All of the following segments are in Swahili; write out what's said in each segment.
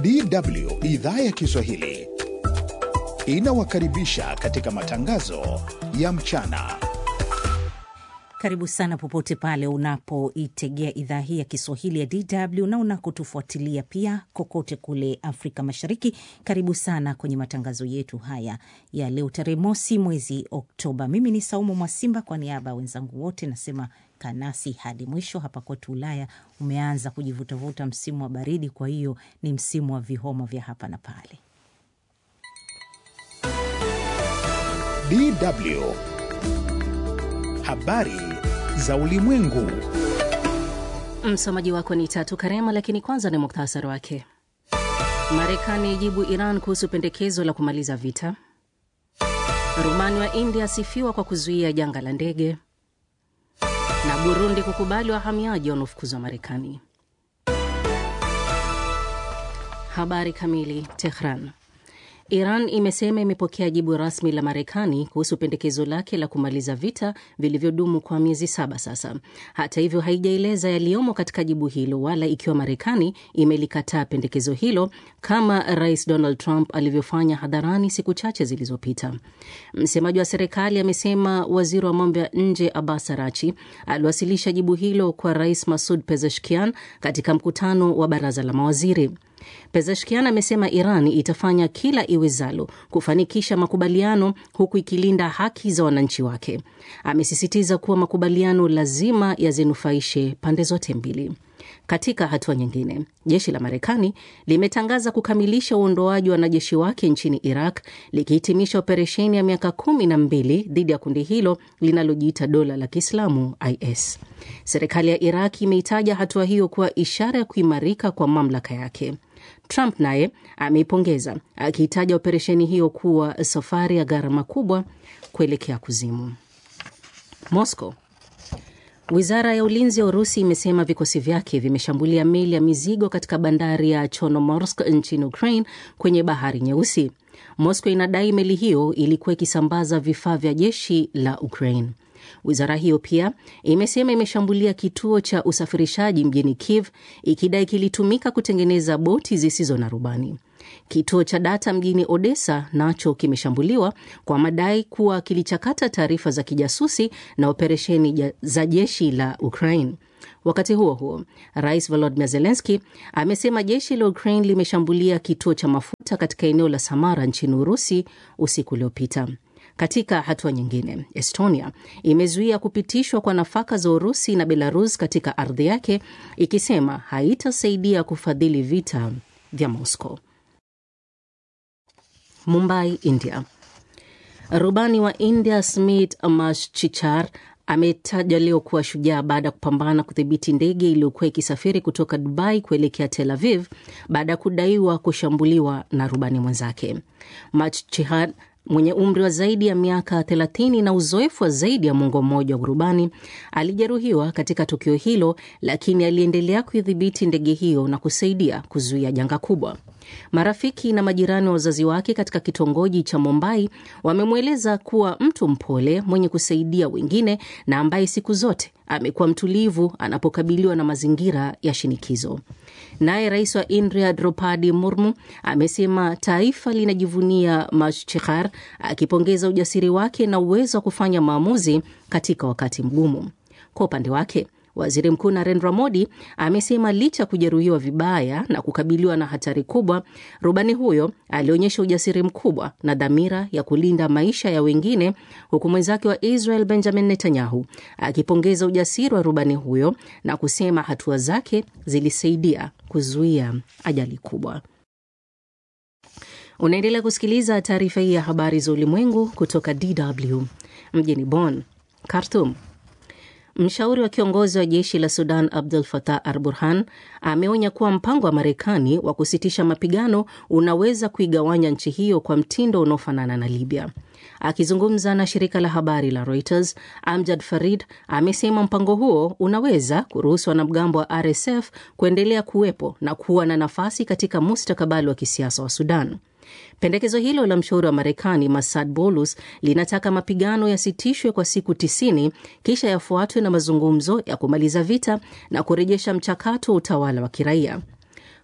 DW idhaa ya Kiswahili inawakaribisha katika matangazo ya mchana. Karibu sana popote pale unapoitegea idhaa hii ya Kiswahili ya DW na unakotufuatilia pia kokote kule Afrika Mashariki. Karibu sana kwenye matangazo yetu haya ya leo tarehe mosi mwezi Oktoba. Mimi ni Saumu Mwasimba, kwa niaba ya wenzangu wote nasema kanasi hadi mwisho. Hapa kwetu Ulaya umeanza kujivutavuta msimu wa baridi, kwa hiyo ni msimu wa vihoma vya hapa na pale. DW habari za ulimwengu. Msomaji wako ni Tatu Karema, lakini kwanza ni muktasari wake. Marekani ijibu Iran kuhusu pendekezo la kumaliza vita. Rumani wa India asifiwa kwa kuzuia janga la ndege, na Burundi kukubali wahamiaji wanaofukuzwa Marekani. Habari kamili. Tehran. Iran imesema imepokea jibu rasmi la Marekani kuhusu pendekezo lake la kumaliza vita vilivyodumu kwa miezi saba sasa. Hata hivyo, haijaeleza yaliyomo katika jibu hilo wala ikiwa Marekani imelikataa pendekezo hilo kama Rais Donald Trump alivyofanya hadharani siku chache zilizopita. Msemaji wa serikali amesema waziri wa mambo ya nje Abbas Arachi aliwasilisha jibu hilo kwa Rais Masud Pezeshkian katika mkutano wa baraza la mawaziri. Pezeshkian amesema Iran itafanya kila iwezalo kufanikisha makubaliano huku ikilinda haki za wananchi wake. Amesisitiza kuwa makubaliano lazima yazinufaishe pande zote mbili. Katika hatua nyingine, jeshi la Marekani limetangaza kukamilisha uondoaji wa wanajeshi wake nchini Iraq, likihitimisha operesheni ya miaka kumi na mbili dhidi ya kundi hilo linalojiita dola la Kiislamu IS. Serikali ya Iraq imeitaja hatua hiyo kuwa ishara ya kuimarika kwa mamlaka yake. Trump naye ameipongeza akiitaja operesheni hiyo kuwa safari ya gharama kubwa kuelekea kuzimu. Moscow. Wizara ya ulinzi ya Urusi imesema vikosi vyake vimeshambulia meli ya mizigo katika bandari ya Chornomorsk nchini Ukraine kwenye bahari Nyeusi. Moscow inadai meli hiyo ilikuwa ikisambaza vifaa vya jeshi la Ukraine. Wizara hiyo pia imesema imeshambulia kituo cha usafirishaji mjini Kiev ikidai kilitumika kutengeneza boti zisizo na rubani. Kituo cha data mjini Odessa nacho kimeshambuliwa kwa madai kuwa kilichakata taarifa za kijasusi na operesheni za jeshi la Ukraine. Wakati huo huo, Rais Volodymyr Zelensky amesema jeshi la Ukraine limeshambulia kituo cha mafuta katika eneo la Samara nchini Urusi usiku uliopita. Katika hatua nyingine, Estonia imezuia kupitishwa kwa nafaka za Urusi na Belarus katika ardhi yake, ikisema haitasaidia kufadhili vita vya Moscow. Mumbai, India. Rubani wa India Smit Mashchichar ametajwa leo kuwa shujaa baada ya kupambana kudhibiti ndege iliyokuwa ikisafiri kutoka Dubai kuelekea Tel Aviv baada ya kudaiwa kushambuliwa na rubani mwenzake. Mashchichar mwenye umri wa zaidi ya miaka 30 na uzoefu wa zaidi ya mwongo mmoja wa urubani alijeruhiwa katika tukio hilo, lakini aliendelea kuidhibiti ndege hiyo na kusaidia kuzuia janga kubwa. Marafiki na majirani wa wazazi wake katika kitongoji cha Mumbai wamemweleza kuwa mtu mpole mwenye kusaidia wengine na ambaye siku zote amekuwa mtulivu anapokabiliwa na mazingira ya shinikizo. Naye rais wa India Draupadi Murmu amesema taifa linajivunia Mashchichar, akipongeza ujasiri wake na uwezo wa kufanya maamuzi katika wakati mgumu. Kwa upande wake Waziri Mkuu Narendra Modi amesema licha ya kujeruhiwa vibaya na kukabiliwa na hatari kubwa, rubani huyo alionyesha ujasiri mkubwa na dhamira ya kulinda maisha ya wengine, huku mwenzake wa Israel Benjamin Netanyahu akipongeza ujasiri wa rubani huyo na kusema hatua zake zilisaidia kuzuia ajali kubwa. Unaendelea kusikiliza taarifa hii ya habari za ulimwengu kutoka DW mjini Bonn. Khartoum. Mshauri wa kiongozi wa jeshi la Sudan Abdul Fatah Al Burhan ameonya kuwa mpango wa Marekani wa kusitisha mapigano unaweza kuigawanya nchi hiyo kwa mtindo unaofanana na Libya. Akizungumza na shirika la habari la Reuters, Amjad Farid amesema mpango huo unaweza kuruhusu wanamgambo wa RSF kuendelea kuwepo na kuwa na nafasi katika mustakabali wa kisiasa wa Sudan. Pendekezo hilo la mshauri wa Marekani Masad Bolus linataka mapigano yasitishwe kwa siku tisini kisha yafuatwe na mazungumzo ya kumaliza vita na kurejesha mchakato wa utawala wa kiraia.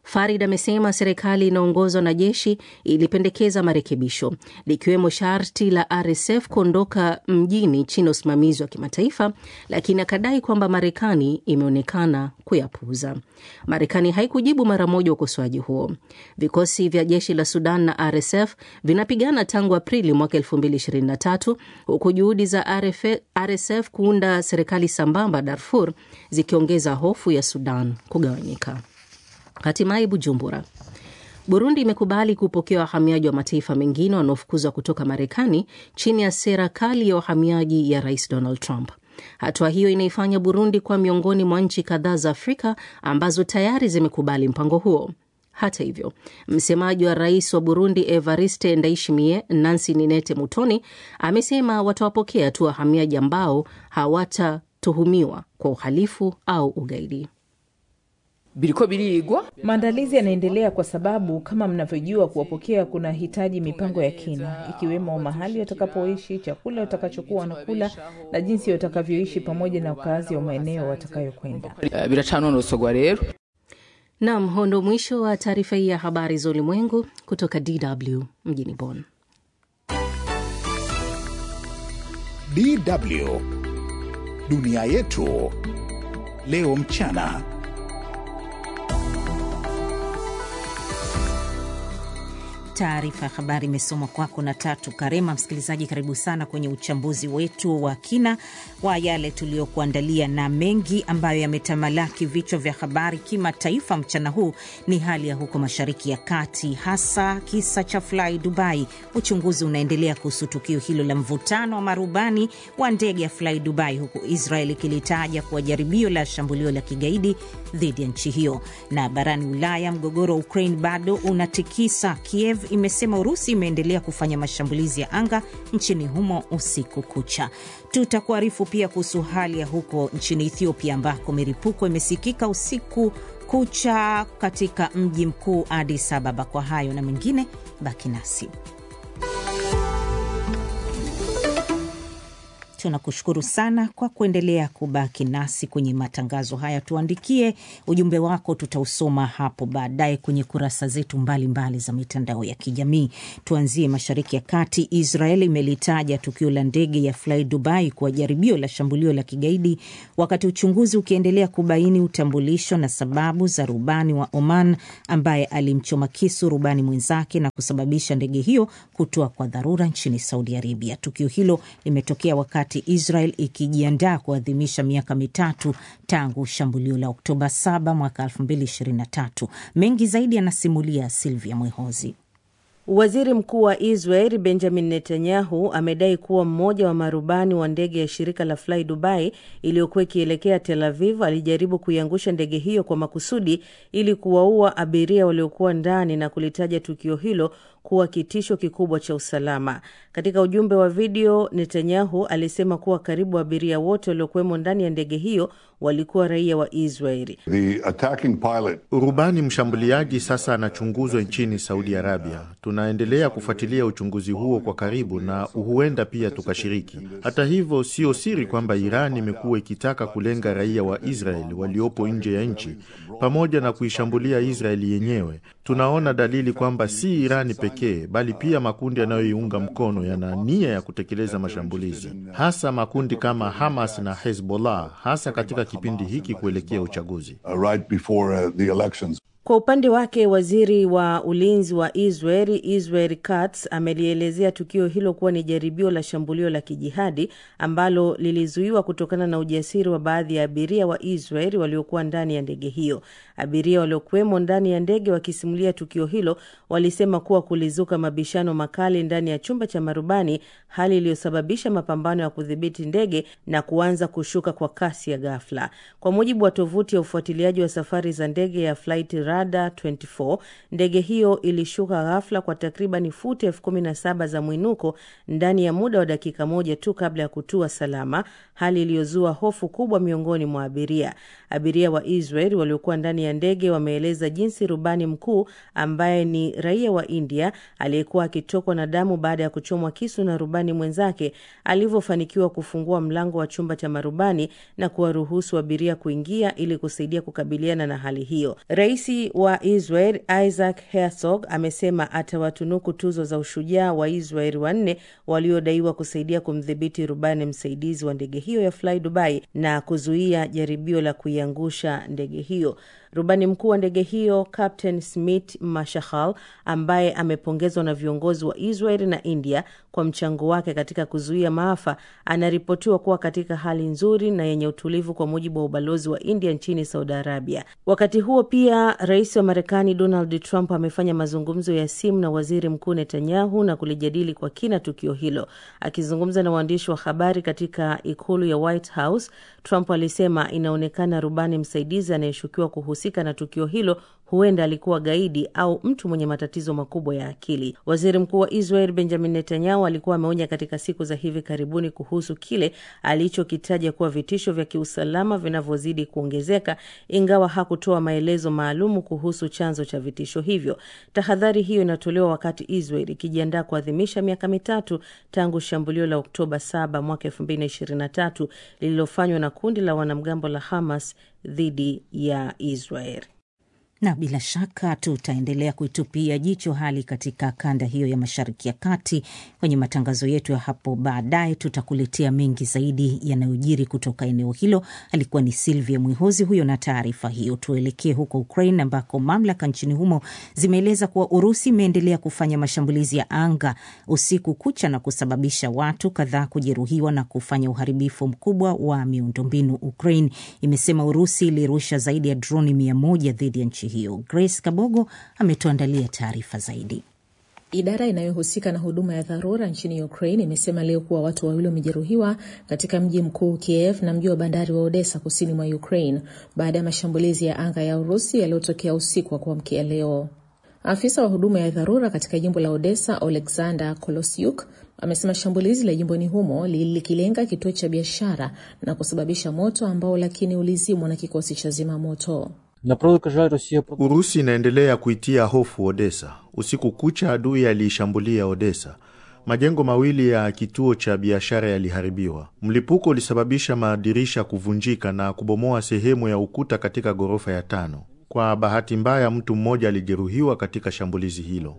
Farid amesema serikali inaongozwa na jeshi ilipendekeza marekebisho likiwemo sharti la RSF kuondoka mjini chini ya usimamizi wa kimataifa, lakini akadai kwamba Marekani imeonekana kuyapuuza. Marekani haikujibu mara moja ukosoaji huo. Vikosi vya jeshi la Sudan na RSF vinapigana tangu Aprili mwaka 2023 huku juhudi za RF, RSF kuunda serikali sambamba Darfur zikiongeza hofu ya Sudan kugawanyika. Hatimaye Bujumbura, Burundi imekubali kupokea wahamiaji wa mataifa mengine wanaofukuzwa kutoka Marekani chini ya sera kali ya wahamiaji ya Rais Donald Trump. Hatua hiyo inaifanya Burundi kuwa miongoni mwa nchi kadhaa za Afrika ambazo tayari zimekubali mpango huo. Hata hivyo, msemaji wa rais wa Burundi Evariste Ndayishimiye, Nancy Ninete Mutoni, amesema watawapokea tu wahamiaji ambao hawatatuhumiwa kwa uhalifu au ugaidi. biriko birigwa Maandalizi yanaendelea kwa sababu kama mnavyojua, kuwapokea kuna hitaji mipango ya kina, ikiwemo mahali watakapoishi, chakula watakachokuwa wanakula na jinsi watakavyoishi, pamoja na ukaazi wa maeneo watakayokwenda. Eh, biracanonosogwa rero Nam, huo ndo mwisho wa taarifa hii ya habari za ulimwengu kutoka DW mjini Bonn. DW dunia yetu leo mchana. Taarifa ya habari imesomwa kwako na Tatu Karema. Msikilizaji, karibu sana kwenye uchambuzi wetu wa kina wa yale tuliyokuandalia, na mengi ambayo yametamalaki vichwa vya habari kimataifa mchana huu ni hali ya huko Mashariki ya Kati, hasa kisa cha Fly Dubai. Uchunguzi unaendelea kuhusu tukio hilo la mvutano wa marubani wa ndege ya Fly Dubai, huku Israel ikilitaja kuwa jaribio la shambulio la kigaidi dhidi ya nchi hiyo. Na barani Ulaya, mgogoro wa Ukraine bado unatikisa Kiev imesema Urusi imeendelea kufanya mashambulizi ya anga nchini humo usiku kucha. Tutakuarifu pia kuhusu hali ya huko nchini Ethiopia ambako milipuko imesikika usiku kucha katika mji mkuu Addis Ababa. Kwa hayo na mengine, baki nasi. Tunakushukuru sana kwa kuendelea kubaki nasi kwenye matangazo haya. Tuandikie ujumbe wako, tutausoma hapo baadaye kwenye kurasa zetu mbalimbali mbali za mitandao ya kijamii. Tuanzie Mashariki ya Kati. Israel imelitaja tukio la ndege ya Fly Dubai kuwa jaribio la shambulio la kigaidi, wakati uchunguzi ukiendelea kubaini utambulisho na sababu za rubani wa Oman ambaye alimchoma kisu rubani mwenzake na kusababisha ndege hiyo kutua kwa dharura nchini Saudi Arabia. Tukio hilo limetokea wakati Israel ikijiandaa kuadhimisha miaka mitatu tangu shambulio la Oktoba 7 mwaka 2023. Mengi zaidi anasimulia Silvia Mwehozi. Waziri Mkuu wa Israel Benjamin Netanyahu amedai kuwa mmoja wa marubani wa ndege ya shirika la Fly Dubai iliyokuwa ikielekea Tel Aviv alijaribu kuiangusha ndege hiyo kwa makusudi ili kuwaua abiria waliokuwa ndani na kulitaja tukio hilo kuwa kitisho kikubwa cha usalama. Katika ujumbe wa video, Netanyahu alisema kuwa karibu abiria wote waliokuwemo ndani ya ndege hiyo walikuwa raia wa Israeli. The attacking pilot Rubani mshambuliaji sasa anachunguzwa nchini Saudi Arabia. Tunaendelea kufuatilia uchunguzi huo kwa karibu na huenda pia tukashiriki. Hata hivyo, sio siri kwamba Iran imekuwa ikitaka kulenga raia wa Israel waliopo nje ya nchi pamoja na kuishambulia Israeli yenyewe. Tunaona dalili kwamba si Irani pekee bali pia makundi yanayoiunga mkono yana nia ya kutekeleza mashambulizi, hasa makundi kama Hamas na Hezbollah, hasa katika kipindi hiki kuelekea uchaguzi. uh, right before uh, the elections. Kwa upande wake waziri wa ulinzi wa Israel Israel Katz amelielezea tukio hilo kuwa ni jaribio la shambulio la kijihadi ambalo lilizuiwa kutokana na ujasiri wa baadhi ya abiria wa Israel waliokuwa ndani ya ndege hiyo. Abiria waliokuwemo ndani ya ndege wakisimulia tukio hilo walisema kuwa kulizuka mabishano makali ndani ya chumba cha marubani, hali iliyosababisha mapambano ya kudhibiti ndege na kuanza kushuka kwa kasi ya ghafla. Kwa mujibu wa tovuti ya ufuatiliaji wa safari za ndege ya Flight Radar 24, ndege hiyo ilishuka ghafla kwa takriban futi elfu kumi na saba za mwinuko ndani ya muda wa dakika moja tu kabla ya kutua salama, hali iliyozua hofu kubwa miongoni mwa abiria. Abiria wa Israel waliokuwa ndani ya ndege wameeleza jinsi rubani mkuu ambaye ni raia wa India aliyekuwa akitokwa na damu baada ya kuchomwa kisu na rubani mwenzake alivyofanikiwa kufungua mlango wa chumba cha marubani na kuwaruhusu abiria kuingia ili kusaidia kukabiliana na hali hiyo. Rais wa Israel Isaac Herzog amesema atawatunuku tuzo za ushujaa wa Israel wanne waliodaiwa kusaidia kumdhibiti rubani msaidizi wa ndege hiyo ya Fly Dubai na kuzuia jaribio la kuiangusha ndege hiyo. Rubani mkuu wa ndege hiyo Captain Smith Mashahal, ambaye amepongezwa na viongozi wa Israel na India kwa mchango wake katika kuzuia maafa, anaripotiwa kuwa katika hali nzuri na yenye utulivu, kwa mujibu wa ubalozi wa India nchini Saudi Arabia. Wakati huo pia, rais wa Marekani Donald Trump amefanya mazungumzo ya simu na waziri mkuu Netanyahu na kulijadili kwa kina tukio hilo. Akizungumza na waandishi wa habari katika ikulu ya White House, Trump alisema inaonekana rubani msaidizi anayeshukiwa kuhusika na tukio hilo huenda alikuwa gaidi au mtu mwenye matatizo makubwa ya akili. Waziri mkuu wa Israel Benjamin Netanyahu alikuwa ameonya katika siku za hivi karibuni kuhusu kile alichokitaja kuwa vitisho vya kiusalama vinavyozidi kuongezeka, ingawa hakutoa maelezo maalumu kuhusu chanzo cha vitisho hivyo. Tahadhari hiyo inatolewa wakati Israel ikijiandaa kuadhimisha miaka mitatu tangu shambulio la Oktoba 7 mwaka 2023 lililofanywa na kundi la wanamgambo la Hamas dhidi ya Israel na bila shaka tutaendelea kuitupia jicho hali katika kanda hiyo ya Mashariki ya Kati kwenye matangazo yetu ya hapo baadaye. Tutakuletea mengi zaidi yanayojiri kutoka eneo hilo. Alikuwa ni Silvia Mwihozi huyo na taarifa hiyo. Tuelekee huko Ukraine ambako mamlaka nchini humo zimeeleza kuwa Urusi imeendelea kufanya mashambulizi ya anga usiku kucha na kusababisha watu kadhaa kujeruhiwa na kufanya uharibifu mkubwa wa miundombinu. Ukraine imesema Urusi ilirusha zaidi ya droni mia moja dhidi ya nchi hiyo. Grace Kabogo ametuandalia taarifa zaidi. Idara inayohusika na huduma ya dharura nchini Ukraine imesema leo kuwa watu wawili wamejeruhiwa katika mji mkuu Kiev na mji wa bandari wa Odessa kusini mwa Ukraine baada ya mashambulizi ya anga ya Urusi yaliyotokea usiku wa kuamkia leo. Afisa wa huduma ya dharura katika jimbo la Odessa, Oleksandr Kolosiuk, amesema shambulizi la jimboni humo lilikilenga kituo cha biashara na kusababisha moto ambao lakini ulizimwa na kikosi cha zimamoto. Urusi inaendelea kuitia hofu Odessa. Usiku kucha adui aliishambulia Odessa. Majengo mawili ya kituo cha biashara yaliharibiwa. Mlipuko ulisababisha madirisha kuvunjika na kubomoa sehemu ya ukuta katika ghorofa ya tano. Kwa bahati mbaya, mtu mmoja alijeruhiwa katika shambulizi hilo.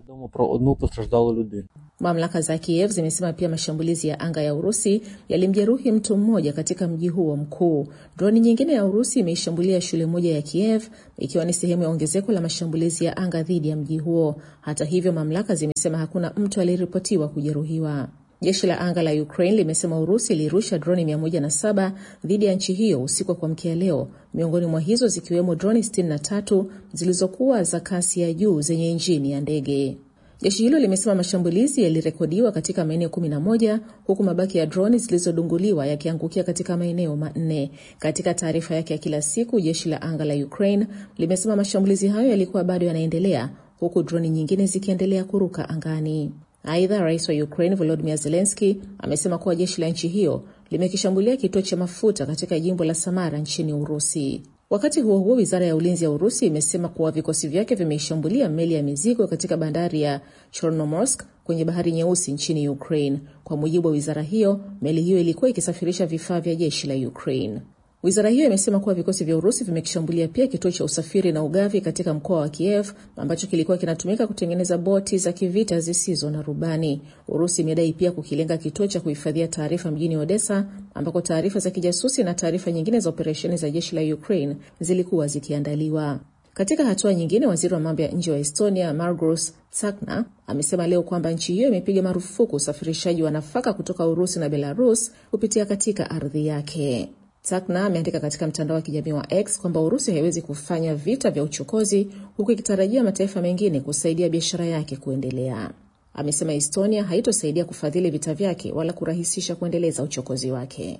Mamlaka za Kiev zimesema pia mashambulizi ya anga ya Urusi yalimjeruhi mtu mmoja katika mji huo mkuu. Droni nyingine ya Urusi imeishambulia shule moja ya Kiev, ikiwa ni sehemu ya ongezeko la mashambulizi ya anga dhidi ya mji huo. Hata hivyo, mamlaka zimesema hakuna mtu aliyeripotiwa kujeruhiwa. Jeshi la anga la Ukraine limesema Urusi ilirusha droni 107 dhidi ya nchi hiyo usiku wa kuamkia leo, miongoni mwa hizo zikiwemo droni 63 zilizokuwa za kasi ya juu zenye injini ya ndege. Jeshi hilo limesema mashambulizi yalirekodiwa katika maeneo 11 huku mabaki ya droni zilizodunguliwa yakiangukia katika maeneo manne. Katika taarifa yake ya kila siku, jeshi la anga la Ukraine limesema mashambulizi hayo yalikuwa bado yanaendelea huku droni nyingine zikiendelea kuruka angani. Aidha, rais wa Ukraine Volodymyr Zelensky amesema kuwa jeshi la nchi hiyo limekishambulia kituo cha mafuta katika jimbo la Samara nchini Urusi. Wakati huo huo, wizara ya ulinzi ya Urusi imesema kuwa vikosi vyake vimeishambulia meli ya mizigo katika bandari ya Chornomorsk kwenye bahari Nyeusi nchini Ukraine. Kwa mujibu wa wizara hiyo, meli hiyo ilikuwa ikisafirisha vifaa vya jeshi la Ukraine. Wizara hiyo imesema kuwa vikosi vya Urusi vimekishambulia pia kituo cha usafiri na ugavi katika mkoa wa Kiev ambacho kilikuwa kinatumika kutengeneza boti za kivita zisizo na rubani. Urusi imedai pia kukilenga kituo cha kuhifadhia taarifa mjini Odessa ambako taarifa za kijasusi na taarifa nyingine za operesheni za jeshi la Ukraine zilikuwa zikiandaliwa. Katika hatua nyingine, waziri wa mambo ya nje wa Estonia Margus Tsakna amesema leo kwamba nchi hiyo imepiga marufuku usafirishaji wa nafaka kutoka Urusi na Belarus kupitia katika ardhi yake. Tsakna ameandika katika mtandao wa kijamii wa X kwamba Urusi haiwezi kufanya vita vya uchokozi huku ikitarajia mataifa mengine kusaidia biashara yake kuendelea. Amesema Estonia haitosaidia kufadhili vita vyake wala kurahisisha kuendeleza uchokozi wake.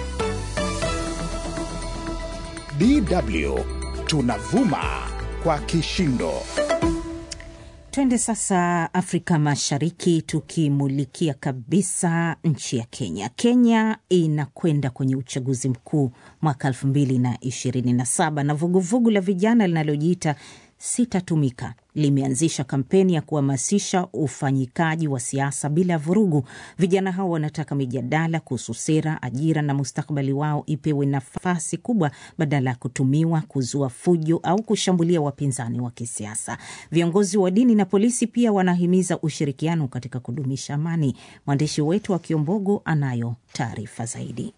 DW tunavuma kwa kishindo. Twende sasa Afrika Mashariki, tukimulikia kabisa nchi ya Kenya. Kenya inakwenda kwenye uchaguzi mkuu mwaka elfu mbili na ishirini na saba na vuguvugu la vijana linalojiita Sitatumika limeanzisha kampeni ya kuhamasisha ufanyikaji wa siasa bila vurugu. Vijana hao wanataka mijadala kuhusu sera, ajira na mustakabali wao ipewe nafasi kubwa badala ya kutumiwa kuzua fujo au kushambulia wapinzani wa kisiasa. Viongozi wa dini na polisi pia wanahimiza ushirikiano katika kudumisha amani. Mwandishi wetu wa Kiombogo anayo taarifa zaidi.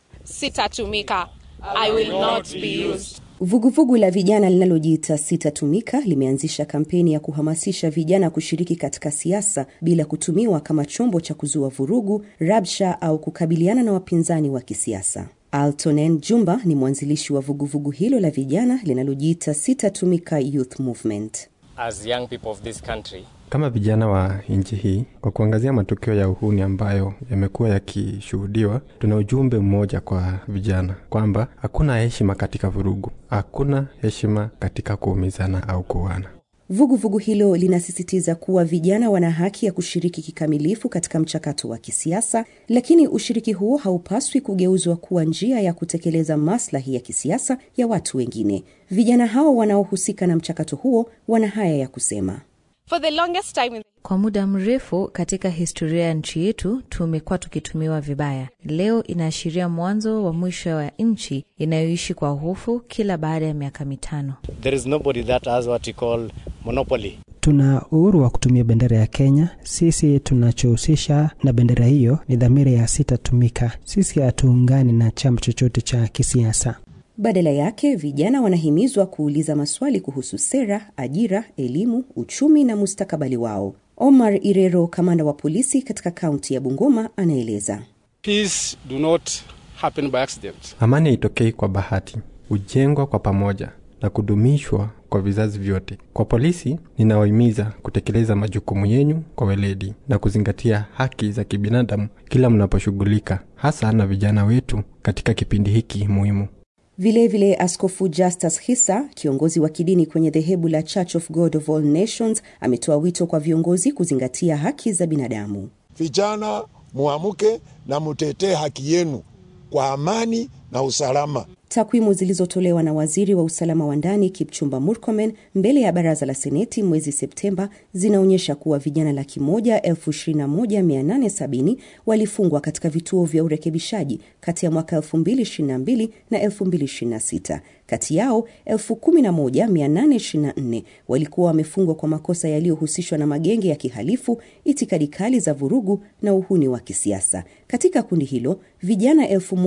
Sitatumika. I will not be used. Vuguvugu la vijana linalojiita Sitatumika limeanzisha kampeni ya kuhamasisha vijana kushiriki katika siasa bila kutumiwa kama chombo cha kuzua vurugu, rabsha au kukabiliana na wapinzani wa kisiasa. Altonen Jumba ni mwanzilishi wa vuguvugu hilo la vijana linalojiita Sitatumika Youth Movement. As young people of this country, kama vijana wa nchi hii, kwa kuangazia matukio ya uhuni ambayo yamekuwa yakishuhudiwa, tuna ujumbe mmoja kwa vijana kwamba hakuna heshima katika vurugu, hakuna heshima katika kuumizana au kuuana. Vuguvugu hilo linasisitiza kuwa vijana wana haki ya kushiriki kikamilifu katika mchakato wa kisiasa, lakini ushiriki huo haupaswi kugeuzwa kuwa njia ya kutekeleza maslahi ya kisiasa ya watu wengine. Vijana hao wanaohusika na mchakato huo wana haya ya kusema. For the longest time in... Kwa muda mrefu katika historia ya nchi yetu tumekuwa tukitumiwa vibaya. Leo inaashiria mwanzo wa mwisho wa nchi inayoishi kwa hofu kila baada ya miaka mitano. There is nobody that has what we call monopoly. Tuna uhuru wa kutumia bendera ya Kenya. Sisi tunachohusisha na bendera hiyo ni dhamira ya Sitatumika. Sisi hatuungani na chama chochote cha kisiasa. Badala yake vijana wanahimizwa kuuliza maswali kuhusu sera, ajira, elimu, uchumi na mustakabali wao. Omar Irero, kamanda wa polisi katika kaunti ya Bungoma, anaeleza. Peace do not happen by accident. Amani haitokei kwa bahati, hujengwa kwa pamoja na kudumishwa kwa vizazi vyote. Kwa polisi, ninawahimiza kutekeleza majukumu yenyu kwa weledi na kuzingatia haki za kibinadamu kila mnaposhughulika, hasa na vijana wetu katika kipindi hiki muhimu. Vilevile vile Askofu Justus Hisa, kiongozi wa kidini kwenye dhehebu la Church of God of All Nations, ametoa wito kwa viongozi kuzingatia haki za binadamu. Vijana muamuke na mutetee haki yenu kwa amani na usalama. Takwimu zilizotolewa na waziri wa usalama wa ndani Kipchumba Murkomen mbele ya baraza la seneti mwezi Septemba zinaonyesha kuwa vijana laki moja elfu ishirini na moja mia nane sabini walifungwa katika vituo vya urekebishaji kati ya mwaka 2022 na 2026. Kati yao 11824 walikuwa wamefungwa kwa makosa yaliyohusishwa na magenge ya kihalifu, itikadi kali za vurugu na uhuni wa kisiasa. Katika kundi hilo vijana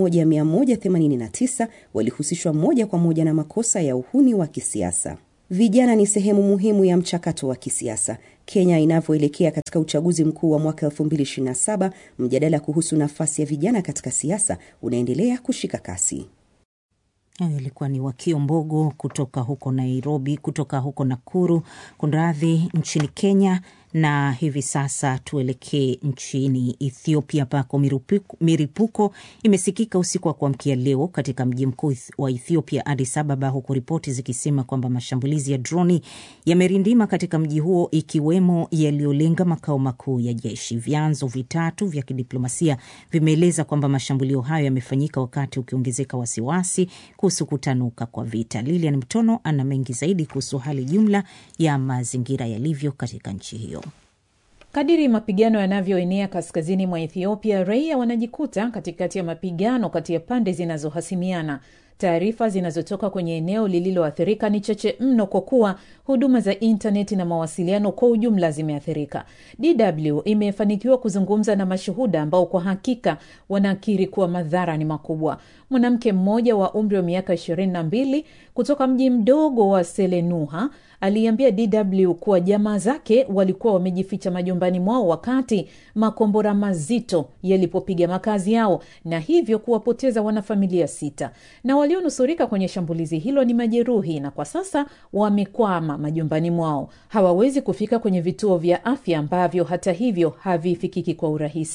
1189 walihusishwa moja kwa moja na makosa ya uhuni wa kisiasa. Vijana ni sehemu muhimu ya mchakato wa kisiasa. Kenya inavyoelekea katika uchaguzi mkuu wa mwaka 2027, mjadala kuhusu nafasi ya vijana katika siasa unaendelea kushika kasi. Hayo ilikuwa ni Wakio Mbogo kutoka huko Nairobi, kutoka huko Nakuru, kunradhi, nchini Kenya. Na hivi sasa tuelekee nchini Ethiopia ambako miripuko imesikika usiku wa kuamkia leo katika mji mkuu wa Ethiopia, Addis Ababa, huku ripoti zikisema kwamba mashambulizi ya droni yamerindima katika mji huo, ikiwemo yaliyolenga makao makuu ya jeshi. Vyanzo vitatu vya kidiplomasia vimeeleza kwamba mashambulio hayo yamefanyika wakati ukiongezeka wasiwasi kuhusu kutanuka kwa vita. Lilian Mtono ana mengi zaidi kuhusu hali jumla ya mazingira yalivyo katika nchi hiyo. Kadiri mapigano yanavyoenea kaskazini mwa Ethiopia, raia wanajikuta katikati ya mapigano kati ya pande zinazohasimiana. Taarifa zinazotoka kwenye eneo lililoathirika ni chache mno, kwa kuwa huduma za intaneti na mawasiliano kwa ujumla zimeathirika. DW imefanikiwa kuzungumza na mashuhuda ambao kwa hakika wanakiri kuwa madhara ni makubwa. Mwanamke mmoja wa umri wa miaka ishirini na mbili kutoka mji mdogo wa Selenuha aliambia DW kuwa jamaa zake walikuwa wamejificha majumbani mwao wakati makombora mazito yalipopiga makazi yao na hivyo kuwapoteza wanafamilia sita, na walionusurika kwenye shambulizi hilo ni majeruhi, na kwa sasa wamekwama majumbani mwao. Hawawezi kufika kwenye vituo vya afya ambavyo hata hivyo havifikiki kwa urahisi.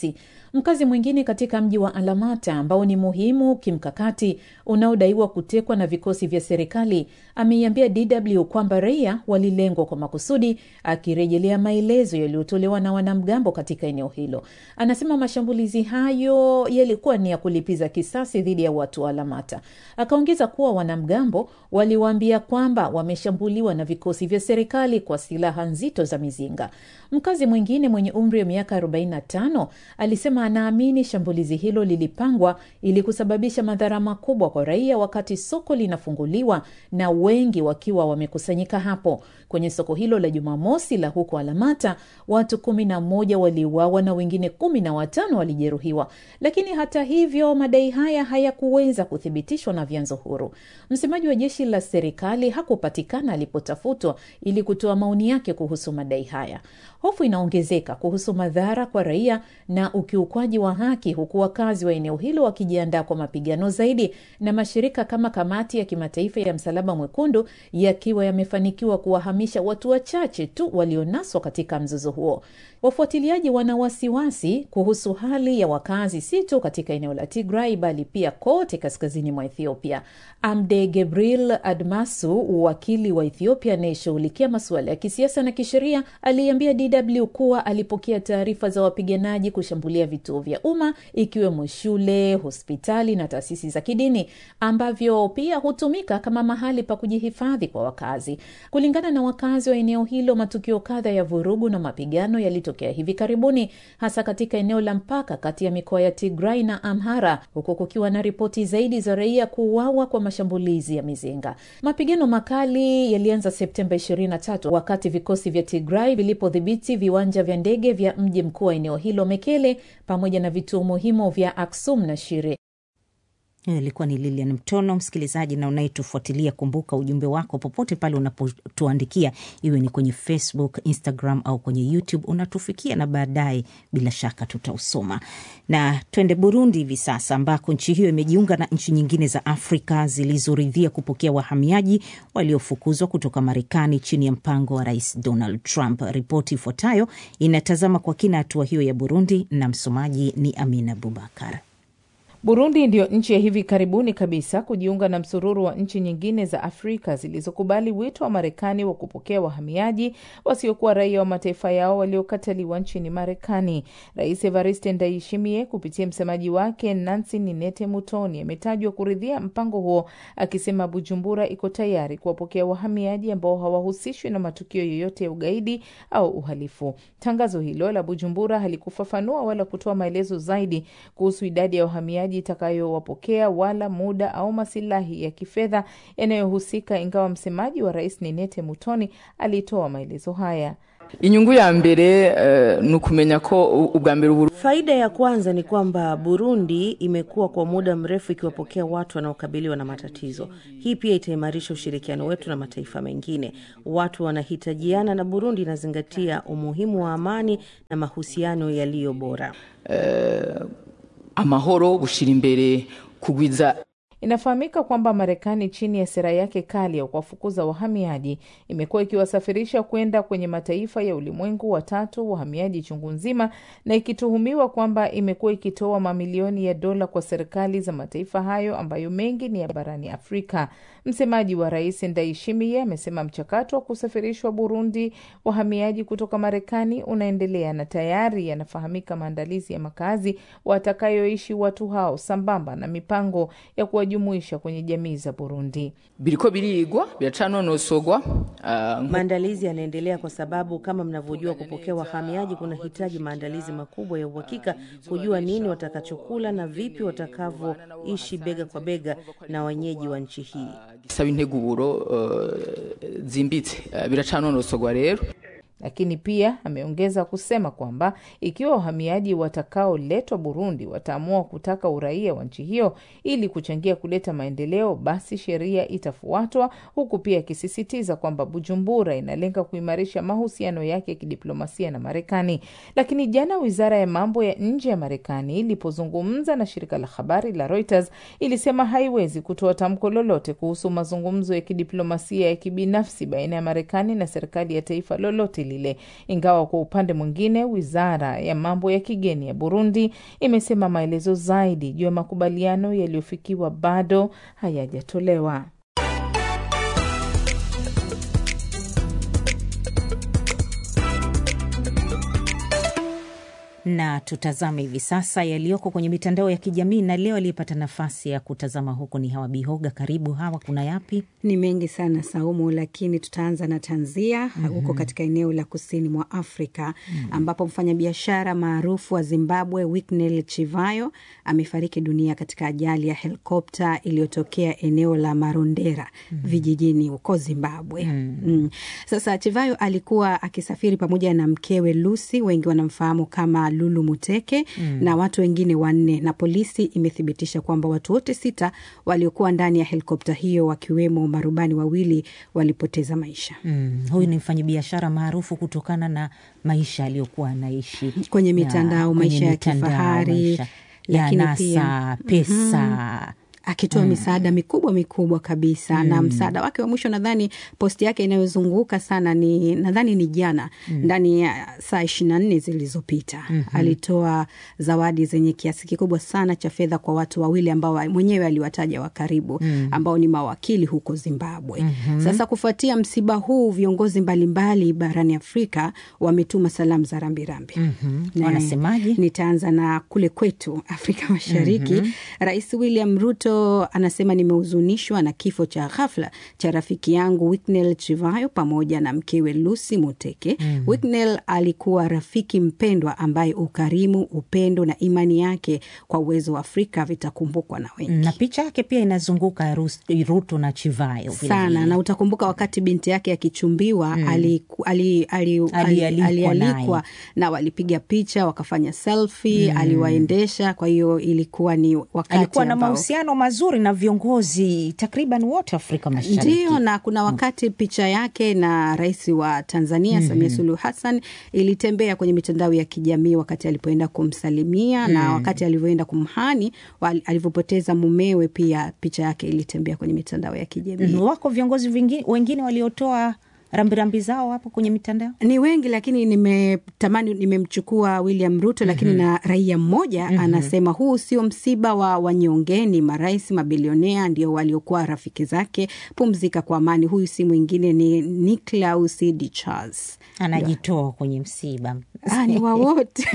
Mkazi mwingine katika mji wa Alamata ambao ni muhimu kimkakati unaodaiwa kutekwa na vikosi vya serikali ameiambia DW kwamba raia walilengwa kwa makusudi, akirejelea maelezo yaliyotolewa na wanamgambo katika eneo hilo. Anasema mashambulizi hayo yalikuwa ni ya kulipiza kisasi dhidi ya watu wa Alamata. Akaongeza kuwa wanamgambo waliwaambia kwamba wameshambuliwa na vikosi vya serikali kwa silaha nzito za mizinga. Mkazi mwingine mwenye umri wa miaka 45 alisema anaamini shambulizi hilo lilipangwa ili kusababisha madhara makubwa kwa raia wakati soko linafunguliwa na wengi wakiwa wamekusanyika hapo. Kwenye soko hilo la Jumamosi la huko Alamata, watu kumi na moja waliuawa na wengine kumi na watano walijeruhiwa. Lakini hata hivyo, madai haya hayakuweza kuthibitishwa na vyanzo huru. Msemaji wa jeshi la serikali hakupatikana alipotafutwa ili kutoa maoni yake kuhusu madai haya. Hofu inaongezeka kuhusu madhara kwa raia na ukiukwaji wa haki, huku wakazi wa eneo hilo wakijiandaa kwa mapigano zaidi, na mashirika kama Kamati ya Kimataifa ya Msalaba Mwekundu yakiwa yamefanikiwa kuwahamisha watu wachache tu walionaswa katika mzozo huo. Wafuatiliaji wana wasiwasi kuhusu hali ya wakazi si tu katika eneo la Tigray bali pia kote kaskazini mwa Ethiopia. Amde Gebril Admasu, wakili wa Ethiopia anayeshughulikia masuala ya kisiasa na kisheria, aliambia DW kuwa alipokea taarifa za wapiganaji kushambulia vituo vya umma ikiwemo shule, hospitali na taasisi za kidini ambavyo pia hutumika kama mahali pa kujihifadhi kwa wakazi. Kulingana na wakazi wa eneo hilo, matukio kadha ya vurugu na mapigano yalitokea hivi karibuni, hasa katika eneo la mpaka kati ya mikoa ya Tigray na Amhara, huku kukiwa na ripoti zaidi za raia kuuawa kwa mashambulizi ya mizinga. Mapigano makali yalianza Septemba 23 wakati vikosi vya Tigray vilipodhibiti viwanja vya ndege vya mji mkuu wa eneo hilo Mekele, pamoja na vituo muhimu vya Aksum na Shire. Hiyo ilikuwa ni Lilian Mtono, msikilizaji na unayetufuatilia. Kumbuka ujumbe wako popote pale unapotuandikia, iwe ni kwenye Facebook, Instagram au kwenye YouTube, unatufikia na baadaye bila shaka tutausoma. Na twende Burundi hivi sasa, ambako nchi hiyo imejiunga na nchi nyingine za Afrika zilizoridhia kupokea wahamiaji waliofukuzwa kutoka Marekani chini ya mpango wa Rais Donald Trump. Ripoti ifuatayo inatazama kwa kina hatua hiyo ya Burundi na msomaji ni Amina Abubakar. Burundi ndiyo nchi ya hivi karibuni kabisa kujiunga na msururu wa nchi nyingine za Afrika zilizokubali wito wa Marekani wa kupokea wahamiaji wasiokuwa raia wa mataifa yao waliokataliwa nchini Marekani. Rais Evariste Ndayishimiye kupitia msemaji wake Nancy Ninete Mutoni ametajwa kuridhia mpango huo, akisema Bujumbura iko tayari kuwapokea wahamiaji ambao hawahusishwi na matukio yoyote ya ugaidi au uhalifu. Tangazo hilo la Bujumbura halikufafanua wala kutoa maelezo zaidi kuhusu idadi ya wahamiaji itakayowapokea wala muda au masilahi ya kifedha yanayohusika, ingawa msemaji wa rais Ninete Mutoni alitoa maelezo haya. inyungu ya mbere uh, ni ukumenya ko ubwa mbere uburu Faida ya kwanza ni kwamba Burundi imekuwa kwa muda mrefu ikiwapokea watu wanaokabiliwa na matatizo. Hii pia itaimarisha ushirikiano wetu na mataifa mengine. Watu wanahitajiana na Burundi inazingatia umuhimu wa amani na mahusiano yaliyo bora. uh, amahoro gushira imbere kugwiza Inafahamika kwamba Marekani chini ya sera yake kali ya kuwafukuza wahamiaji imekuwa ikiwasafirisha kwenda kwenye mataifa ya ulimwengu watatu wahamiaji chungu nzima, na ikituhumiwa kwamba imekuwa ikitoa mamilioni ya dola kwa serikali za mataifa hayo ambayo mengi ni ya barani Afrika. Msemaji wa rais Ndayishimiye amesema mchakato wa kusafirishwa Burundi wahamiaji kutoka Marekani unaendelea na tayari yanafahamika maandalizi ya makazi watakayoishi watu hao sambamba na mipango ya kuwajumuisha kwenye jamii za Burundi. biriko birigwa biracanonosogwa uh, Maandalizi yanaendelea kwa sababu kama mnavyojua, kupokea wahamiaji kunahitaji maandalizi makubwa ya uhakika, kujua nini watakachokula na vipi watakavyoishi bega kwa bega na wenyeji wa nchi hii. gisaba integuro uh, zimbitse uh, biracanonosogwa rero Lakini pia ameongeza kusema kwamba ikiwa wahamiaji watakaoletwa Burundi wataamua kutaka uraia wa nchi hiyo ili kuchangia kuleta maendeleo, basi sheria itafuatwa, huku pia akisisitiza kwamba Bujumbura inalenga kuimarisha mahusiano yake ya kidiplomasia na Marekani. Lakini jana wizara ya mambo ya nje ya Marekani ilipozungumza na shirika la habari la Reuters ilisema haiwezi kutoa tamko lolote kuhusu mazungumzo ya kidiplomasia ya kibinafsi baina ya Marekani na serikali ya taifa lolote lile, ingawa kwa upande mwingine wizara ya mambo ya kigeni ya Burundi imesema maelezo zaidi juu ya makubaliano yaliyofikiwa bado hayajatolewa. na tutazame hivi sasa yaliyoko kwenye mitandao ya kijamii. Na leo aliyepata nafasi ya kutazama huko ni Hawa Bihoga. Karibu Hawa, kuna yapi? Ni mengi sana Saumu, lakini tutaanza na tanzia huko mm -hmm. katika eneo la kusini mwa Afrika mm -hmm. ambapo mfanyabiashara maarufu wa Zimbabwe Winnie Chivayo amefariki dunia katika ajali ya helikopta iliyotokea eneo la Marondera mm -hmm. vijijini huko Zimbabwe mm -hmm. mm. Sasa Chivayo alikuwa akisafiri pamoja na mkewe Lucy, wengi wanamfahamu kama Lulu Muteke mm. na watu wengine wanne, na polisi imethibitisha kwamba watu wote sita waliokuwa ndani ya helikopta hiyo wakiwemo marubani wawili walipoteza maisha. Mm. Huyu ni mfanyabiashara maarufu kutokana na maisha aliyokuwa anaishi kwenye mitandao, maisha ya kifahari, lakini pia pesa mm -hmm akitoa mm. misaada mikubwa mikubwa kabisa mm. na msaada wake wa mwisho nadhani posti yake inayozunguka sana ni nadhani ni jana mm. ndani ya saa ishirini na nne zilizopita mm -hmm. alitoa zawadi zenye kiasi kikubwa sana cha fedha kwa watu wawili ambao mwenyewe aliwataja wa karibu mm. ambao ni mawakili huko Zimbabwe mm -hmm. Sasa kufuatia msiba huu viongozi mbalimbali barani Afrika wametuma salamu za rambirambi mm -hmm. wanasemaje? Nitaanza na kule kwetu Afrika Mashariki mm -hmm. Rais William Ruto anasema nimehuzunishwa na kifo cha ghafla cha rafiki yangu Wicknell Chivayo pamoja na mkewe Lucy Muteke. mm. Wicknell alikuwa rafiki mpendwa ambaye ukarimu, upendo na imani yake kwa uwezo wa Afrika vitakumbukwa na wengi, na picha yake pia inazunguka Ruto na Chivayo sana, na utakumbuka wakati binti yake akichumbiwa mm. alialikwa ali, ali, ali, ali, ali na walipiga picha wakafanya selfie mm. aliwaendesha. Kwa hiyo ilikuwa ni wakati alikuwa na mahusiano mazuri na viongozi takriban wote Afrika Mashariki. Ndio, na kuna wakati picha yake na rais wa Tanzania mm -hmm. Samia Suluhu Hassan ilitembea kwenye mitandao ya kijamii wakati alipoenda kumsalimia mm. na wakati alivyoenda kumhani alivyopoteza mumewe, pia picha yake ilitembea kwenye mitandao ya kijamii. Wako viongozi vingi, wengine waliotoa rambirambi zao hapo kwenye mitandao ni wengi, lakini nimetamani nimemchukua William Ruto, lakini mm -hmm. na raia mmoja mm -hmm. anasema huu sio msiba wa wanyonge, ni marais mabilionea ndio waliokuwa rafiki zake. Pumzika kwa amani. Huyu si mwingine ni Niklaus D Charles, anajitoa kwenye msiba ni wa wote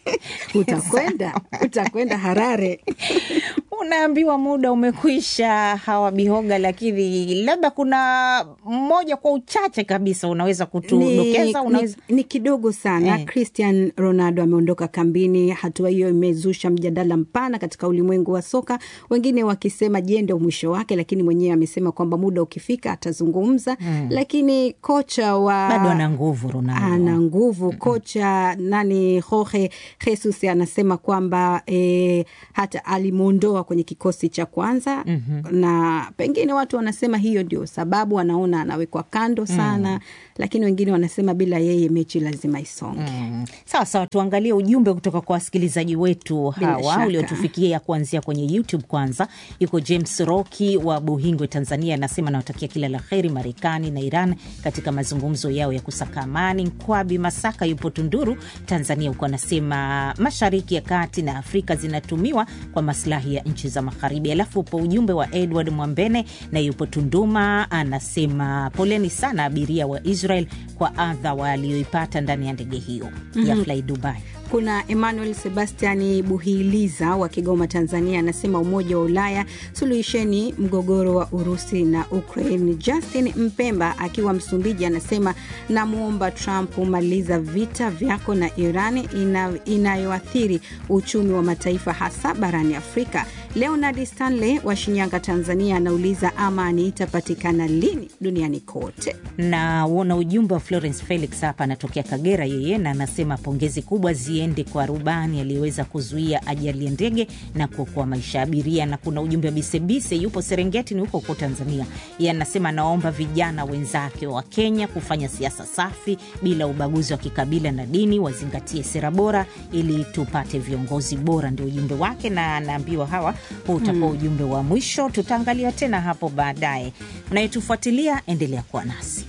utakwenda utakwenda Harare unaambiwa muda umekwisha, Hawa Bihoga, lakini labda kuna mmoja kwa uchache kabisa unaweza kutudokeza? Unaweza... Ni, ni kidogo sana eh. Cristian Ronaldo ameondoka kambini. Hatua hiyo imezusha mjadala mpana katika ulimwengu wa soka, wengine wakisema je, ndio mwisho wake, lakini mwenyewe amesema kwamba muda ukifika atazungumza hmm. Lakini kocha wa bado ana nguvu Ronaldo, ana nguvu kocha nani Jorge Jesus anasema kwamba eh, hata alimwondoa kwenye kikosi cha kwanza mm -hmm. na pengine watu wanasema hiyo ndio sababu wanaona anawekwa kando sana mm. lakini wengine wanasema bila yeye mechi lazima isonge. mm. Sawa sawa, tuangalie ujumbe kutoka kwa wasikilizaji wetu hawa uliotufikia kuanzia kwenye YouTube. Kwanza yuko James Roki wa Buhingwe, Tanzania, anasema nawatakia kila la heri Marekani na Iran katika mazungumzo yao ya kusaka amani. Nkwabi Masaka yupo Tunduru, Tanzania, huko anasema mashariki ya kati na Afrika zinatumiwa kwa maslahi ya nchi za magharibi. Alafu upo ujumbe wa Edward Mwambene na yupo Tunduma, anasema poleni sana abiria wa Israel kwa adha walioipata ndani ya ndege hiyo mm -hmm. ya Fly Dubai. Kuna Emmanuel Sebastiani Buhiliza wa Kigoma, Tanzania, anasema Umoja wa Ulaya suluhisheni mgogoro wa Urusi na Ukraine. Justin Mpemba akiwa Msumbiji anasema namwomba Trump umaliza vita vyako na Iran ina, inayoathiri uchumi wa mataifa hasa barani Afrika. Leonard Stanley wa Shinyanga, Tanzania, anauliza amani itapatikana lini duniani kote. Na uona ujumbe wa Florence Felix hapa, anatokea Kagera yeye, na anasema pongezi kubwa ziende kwa rubani aliyeweza kuzuia ajali ya ndege na kuokoa maisha ya abiria. Na kuna ujumbe wa Bisebise, yupo Serengeti, ni huko huko Tanzania. Yeye anasema anaomba vijana wenzake wa Kenya kufanya siasa safi bila ubaguzi wa kikabila na dini, wazingatie sera bora ili tupate viongozi bora. Ndio ujumbe wake, na anaambiwa hawa huu utakuwa ujumbe wa mwisho. Tutaangalia tena hapo baadaye. Unayetufuatilia, endelea kuwa nasi.